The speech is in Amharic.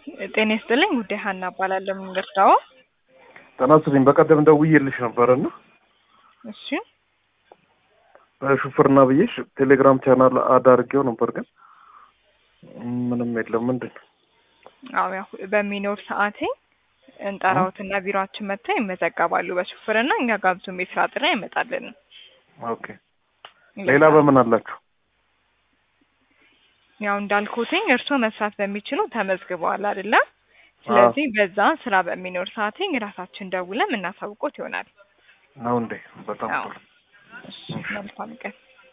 ጤና ይስጥልኝ ጉዳይ ሀና እባላለሁ። ምን ልርዳዎ? ጤና ይስጥልኝ። በቀደም ደውዬልሽ ነበረና እሺ በሹፍርና ብዬሽ ቴሌግራም ቻናል አዳርጌው ነበር፣ ግን ምንም የለም። ምንድን ነው? አዎ ያው በሚኖር ሰዓቴ እንጠራዎትና ቢሮአችን መጥተው ይመዘገባሉ በሹፍርና። እኛ ጋር ብዙም የስራ ጥሪ አይመጣልንም። ኦኬ። ሌላ በምን አላችሁ? ያው እንዳልኩትኝ እርስዎ መስራት በሚችሉ ተመዝግበዋል አይደለ? ስለዚህ በዛ ስራ በሚኖር ሰዓቴ ራሳችን ደውለን የምናሳውቆት ይሆናል። ነው እንዴ? በጣም አዎ። ጥሩ። እሺ መልካም ቀን።